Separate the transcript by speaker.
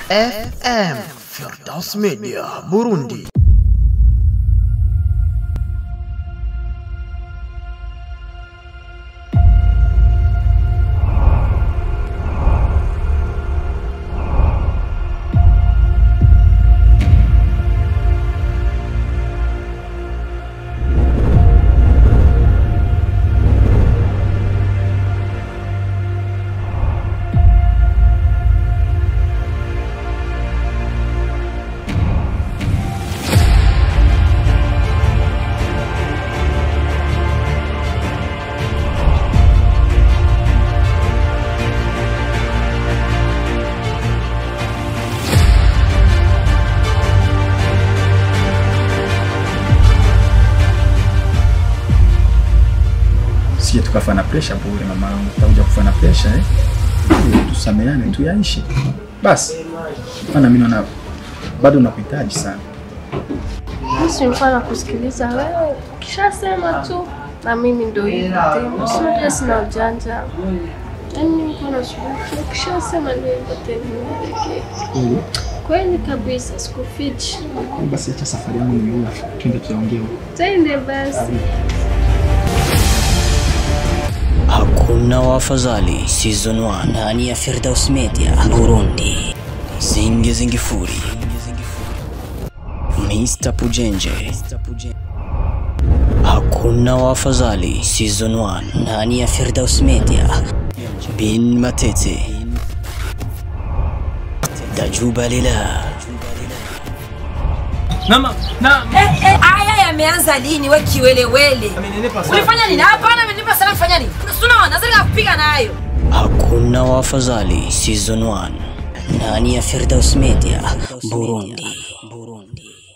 Speaker 1: FM Firdaus Media Burundi
Speaker 2: sije tukafa na presha bure mamaangu, tutakuja kufa na presha eh. Tusameane tu yaishi basi, maana mimi naona bado nakuhitaji sana.
Speaker 3: Basi nilikuwa nakusikiliza wewe, ukishasema tu na mimi ndo hivyo tena, sinajua sina ujanja yaani nilikuwa nashughulikia, ukishasema ndio hivyo tena, nielekee kweli kabisa, sikufichi.
Speaker 2: Basi acha safari yangu nimeua, twende tuyaongee huko.
Speaker 3: Twende basi.
Speaker 4: Hakuna wafadhali season 1 ndani ya Firdaus Media Burundi. Zingi Zingifuri, Mr Pujenje. Hakuna wafadhali season 1 ndani ya Firdaus Media. Bin Matete, Dajuba Lila.
Speaker 5: Nama, na,
Speaker 6: Eh, eh, haya yameanza lini we kiwelewele? Ulifanya nini? Hapana, amenipa sana kufanya nini? Unaona, nazalika kupiga nayo.
Speaker 4: Hakuna wafadhali season 1 ndani ya Firdaus Media Burundi. Burundi.